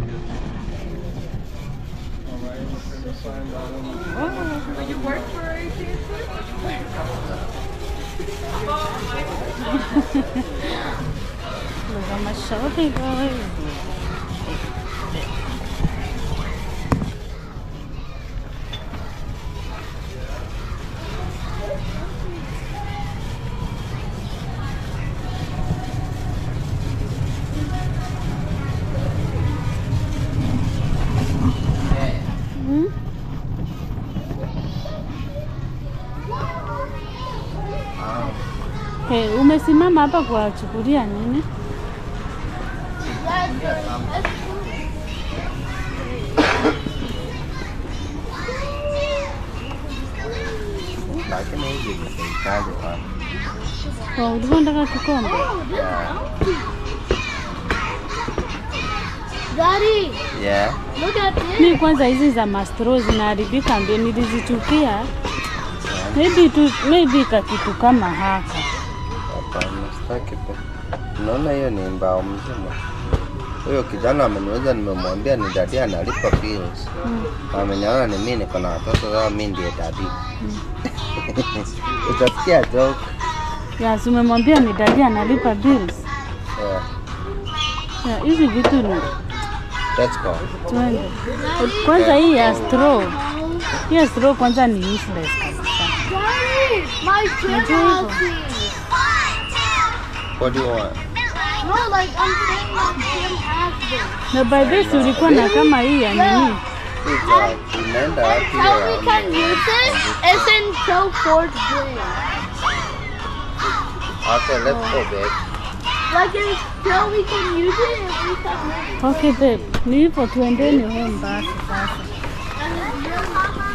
Look at my shoulder, guys. Hmm? Hey, umesimama hapa kuwachukulia nini? lakini hizi ni serikali bwana. Oh, ulikuwa unataka kikombe? Daddy, Yeah. look at this. Mi kwanza hizi za mastro zinaharibika mbio, nilizichukia maybe tu maybe ka kitu kama haka. Hapana, sitaki pe. Unaona hiyo ni mbao mzima. Huyo kijana ameniuza, nimemwambia ni dadi analipa bills. Mm. Ameniona ni mimi niko na watoto sasa, mimi ndiye dadi. Utasikia joke. Yes, umemwambia ni dadi analipa bills. Yeah. Yeah, hizi vitu ni Let's go. twende. Kwanza hii ya straw. Hii ya straw kwanza ni useless kabisa. Daddy, my gym Major. has these. What do you want? No, like I'm saying my gym has this. Na by this ulikuwa na kama hii ya nini? Kuja, tunaenda wapi How we leo? can use it is in Pro Ford Gym. Okay, let's go babe. Like in Pro we can use it if we can Okay babe, ni hivyo tuendeni home basi sasa. And your mama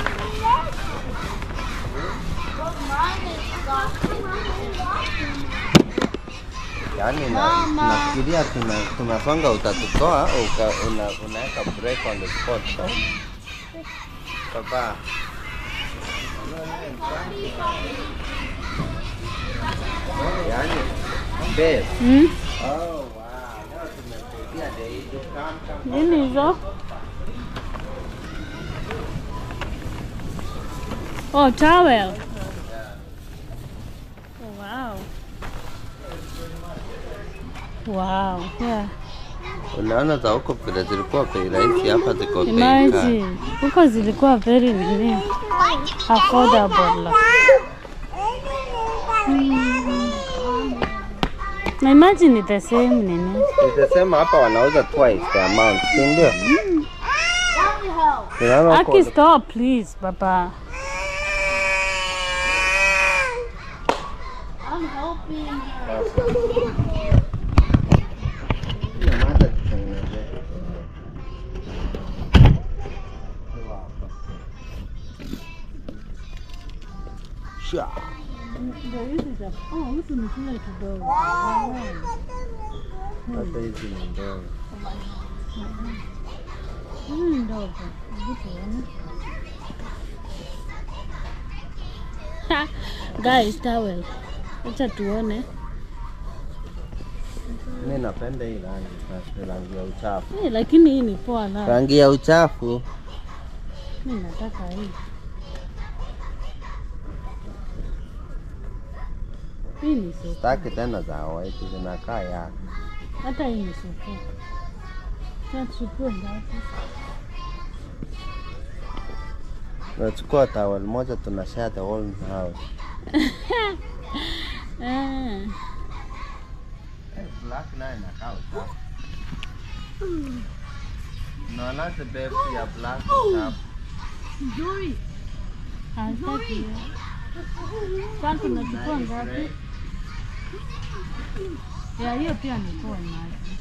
But mine is Yaani na- Mama. nafikiria tuna tunasonga utatutoa uka, una, unaweka break on the spot. Papa. Yaani babe. Hmm? Oh wow. Leo tumesaidia the you come come. Nini hizo? Oh, towel. Oh, wow. Wow. Yeah. Unaona za huko vile zilikuwa bei rahisi hapa ziko bei kali. Imagine. Huko zilikuwa very nini? Affordable. Mm. Na imagine ni the same nini? Nitasema hapa wanauza twice the amount, si ndio? Daddy help. Unaona huko- Aki stop please, baba. I'm helping her. Nyamaza tutengeneze. Sha. Oh, hizi ni kile kidogo. Hata hizi ni ndogo. Hizi ni ndogo. Hebu tuone. Ha, Guys, towel. Acha tuone. Mimi napenda hii rangi sasa, rangi ya uchafu. Eh, lakini hii ni poa la. Rangi ya uchafu. Mimi nataka hii. Hii ni supu. Sitaki tena za white zinakaa ya. Hata hii ni supu. Sasa tuchukue ngapi? Tunachukua towel moja tuna share the whole house. Ah. Black naye inakaa uchafu. Unaona the babe ya black uchafu. Dory. Hataki hiyo. Sasa tunachukua ngapi? Ya hiyo pia ni poa maji.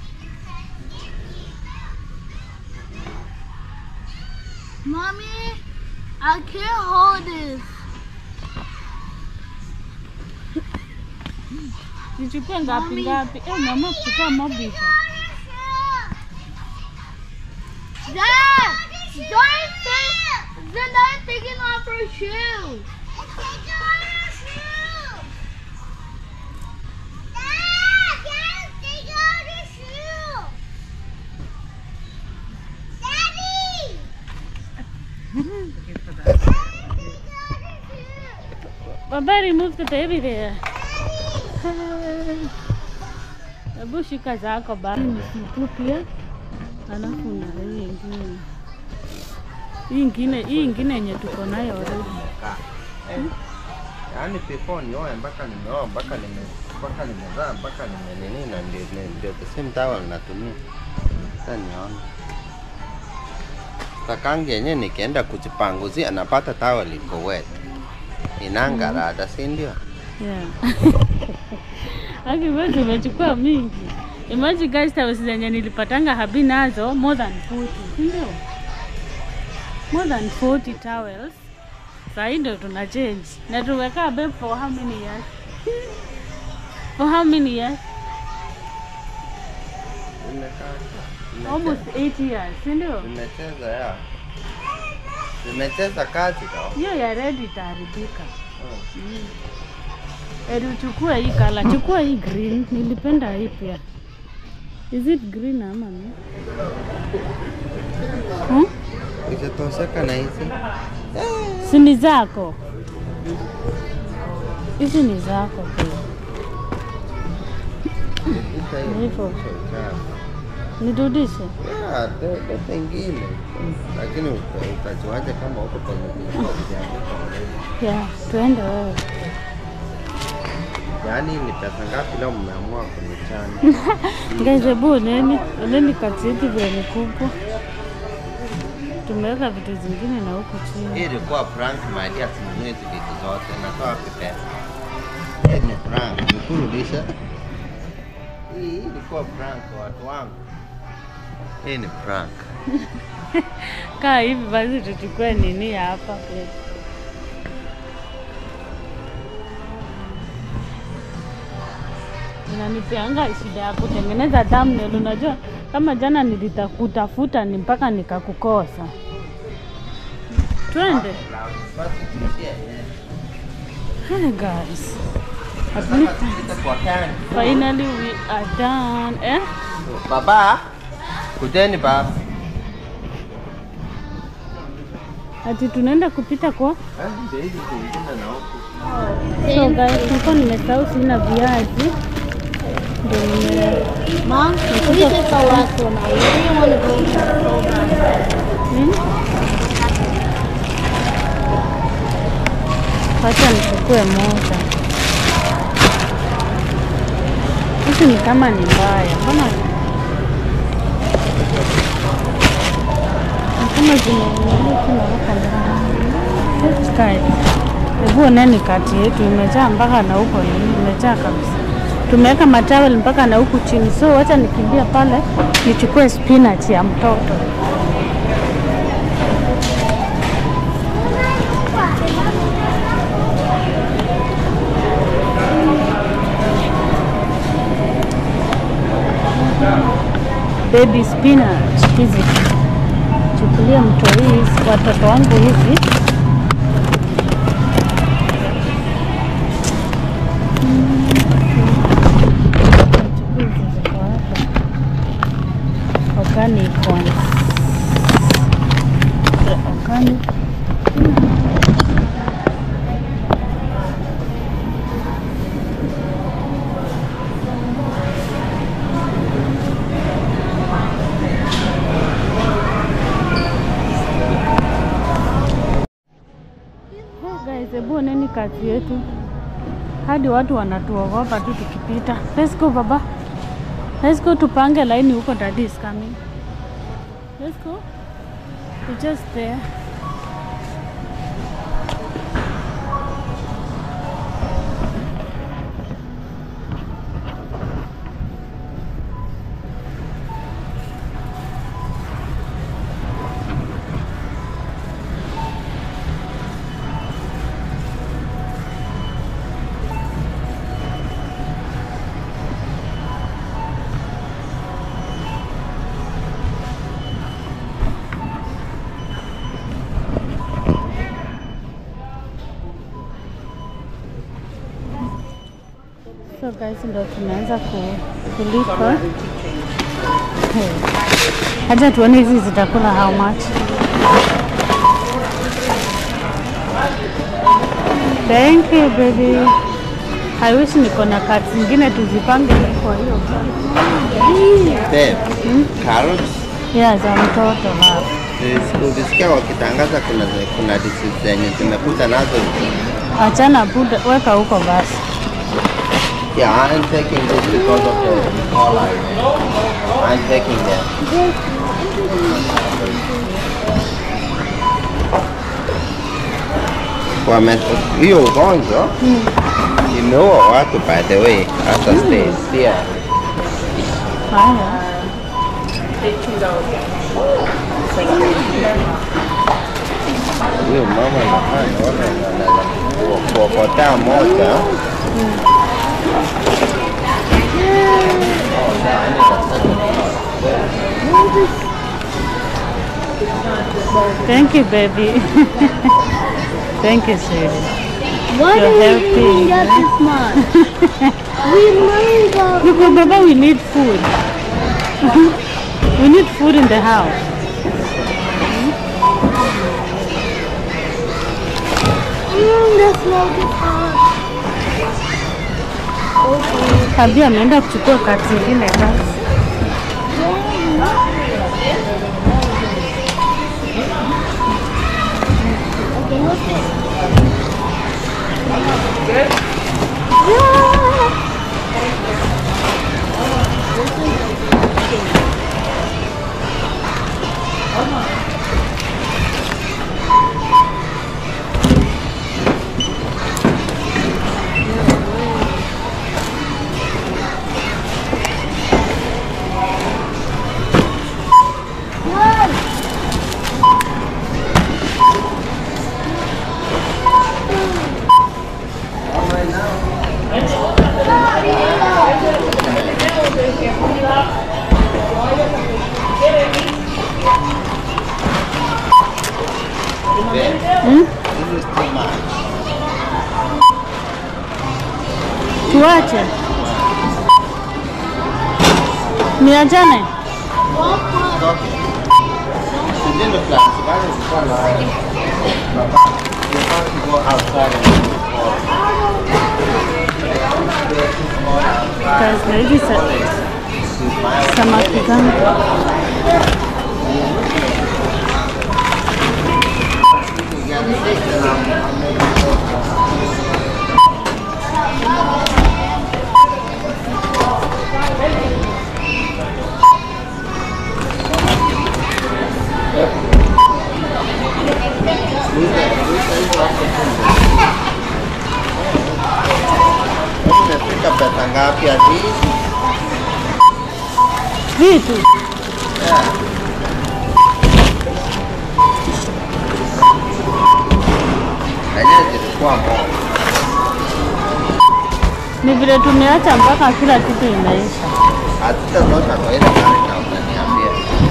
Mommy, I can't hold this. Nichukue ngapi ngapi? Eh, mama kuchukua mobile. Dad! Dory's thing! Zendaya's taking off her shoe. Baba, remove the baby there. Hebu shika zako baba. Hii ni situ pia. Alafu na hii ingine. Hii ingine, hii ingine yenye tuko nayo already. Yaani before nioe mpaka nimeoa mpaka nime mpaka nimezaa mpaka nime nini na ndio ndio the same towel natumia. Sasa nione. Kakangi yenyewe nikienda kujipanguzia napata towel iko wet. Inangarada, si ndio? Yeah. Aki wewe umechukua mingi. Imagine guys towels zenye nilipatanga habi nazo more than 40, si ndio? More than 40 towels. Sasa hii ndio tuna change. Na tumekaa babe for how many years? for how many years? Nimekaa. Almost 8 years, si ndio? Nimecheza ya. Nimecheza kazi though. Hiyo ya red itaharibika. Mm. Eri uchukue hii kala, chukua hii green. Nilipenda hii pia. Is it green ama ni? Hmm? Ikitosheka na hizi. Si ni zako? Hizi ni zako pia. Ita hiyo. Hivyo. Sawa. Nirudishe. Ya, de- de pengine. Lakini uta- utajuaje kama uko kwenye vilikuwa vimeandikwa already? Yeah, tuende wewe. Yaani ni pesa ngapi leo mmeamua kunichana? Guys, hebu oneni, oneni kati yetu vile ni kubwa. Tumeweka vitu zingine na huku Hii chini. ilikuwa prank my dear, sinunue hizi vitu zote. Natoa wapi pesa? Hii ni prank, nikurudisha. Hii hii ilikuwa prank watu wangu. Hii ni prank. Kaa hivi basi tuchukue nini hapa pia. Inanipeanga shida ya kutengeneza thumbnail. Unajua, kama jana nilitakutafuta ni mpaka nikakukosa. Twende. Basi tuishie yenyewe. Hi guys. At least Tuite kwa kani. finally we are done. Eh? Baba, kujeni baba. Ati tunaenda kupita kwa Eh, ndio hizi zingine na huku. So guys, nilikuwa nimesahau sina viazi. Ndio nime Mom, we take the last one out. Where do you want to go so bad? Hmm? Wacha nichukue moja. Hizi ni kama ni mbaya. Mbona ni kama zimeunaweka ndani. Guys, hebu oneni kati yetu imejaa mpaka na huko nini, imejaa kabisa. Tumeweka matawel mpaka na huku chini, so wacha nikimbia pale nichukue spinach ya mtoto. baby spinach hizi, chukulia mto hizi watoto wangu hizi. Chukua hizi ziko hapa. Organic ones. The organic Oh, guys, hebu oneni kazi yetu, hadi watu wanatuogopa tu tukipita. Let's go baba, let's go, tupange laini huko, daddy is coming. Let's go, we're just there. So guys, ndo tunaanza ku- kulipa. Hey. Acha tuone hizi zitakula how much. Thank you baby. I wish niko na cards zingine tuzipange kwa hiyo. Babe, carrots Yeah, za mtoto hapa. Sis- Ukisikia wakitangaza kuna kuna disease zenye zimekuja nazo. Achana buda, weka huko basi. Yeah, I'm taking this because of the collar. I'm taking them. Wame hiyo ugonjwa imeua watu by the way, hata states pia. Haya. Huyo mama anafanya watu wanaweza kuokotea moja. Thank you baby. Thank you sweetie. Why You're do we helping, even get eh? this much? we learned about Because Baba, we need food. we need food in the house. mm, that's not good fun. Abi ameenda kuchukua kati zingine basi. Okay, what's this? This is too much. Tuache. Niachane. Sijendo class, bado zilikuwa na baba. You have to go outside and Guys, na hizi sa samaki zangu. Imefika pesa ngapi ati? Vitu. Lenyewe zilikuwa moja. Ni vile tumeacha mpaka kila kitu imeisha. Hatutatoka kwa ile gari na utaniambia.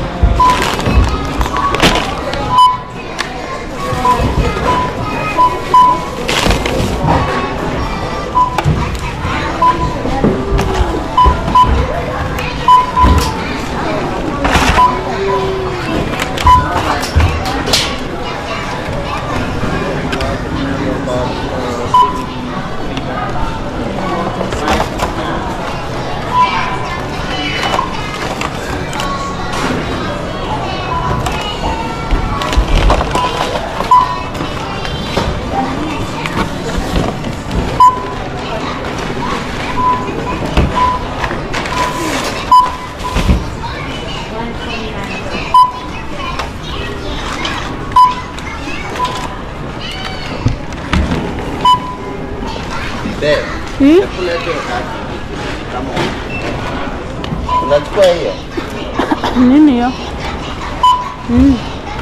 Babe, Hmm? hebu leta hiyo kadi. Kama unachukua hiyo Nini hiyo? Mm.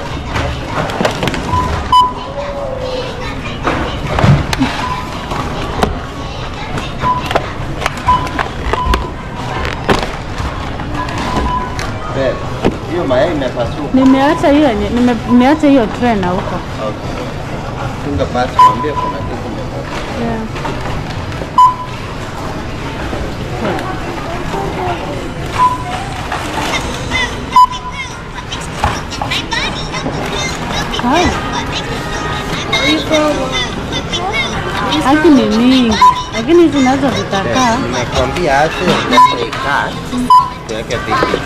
babe, hiyo mayai imepasuka. Nimeacha hiyo yenye- nime- nimeacha hiyo tray na huko. Okay. Funga basi, mwambie kuna kitu imepasuka. Yeah. Haya. Haki ni mingi, lakini hizi nazo zitakaa. Nimekwambia ache ikaa tuweke vitu.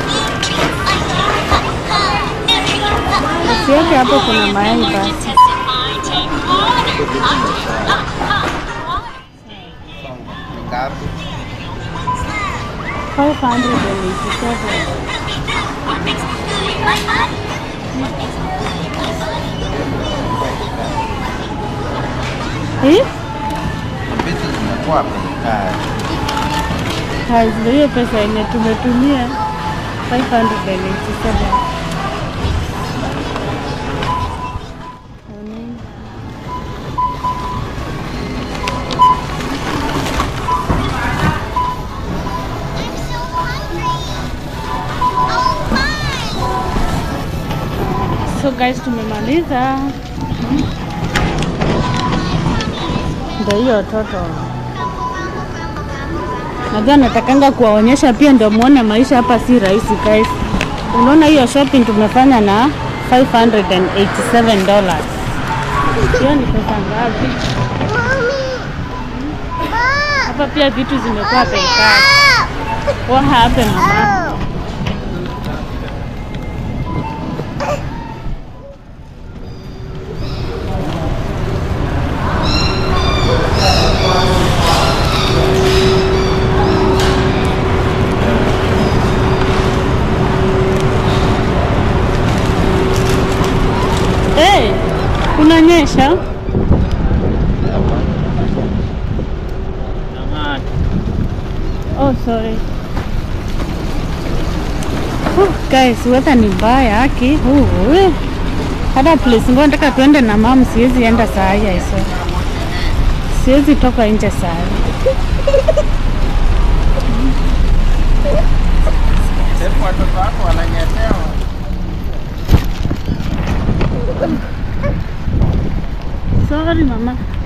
Usiweke hapo, kuna mayai basi. Ni ngapi? 587. Eh? Vitu zimekuwa bei kali. Guys, ndio hiyo pesa yenye tumetumia 587. So guys, tumemaliza. Ndio hiyo toto. Najua natakanga kuwaonyesha pia ndio muone maisha hapa si rahisi guys. Unaona hiyo shopping tumefanya na 587 dollars. Hiyo ni pesa ngapi? Hapa pia vitu zimekuwa bei kali. What happened mama? Hey, kunanyesha? Oh, sorry. Oh, guys, weather ni mbaya aki. Uh, we. Hata place ngoja nataka tuende na mom, siwezi enda saa hii aiso. Siwezi toka nje saa hii. Hebu watoto wako wananyetewa. Sorry mama.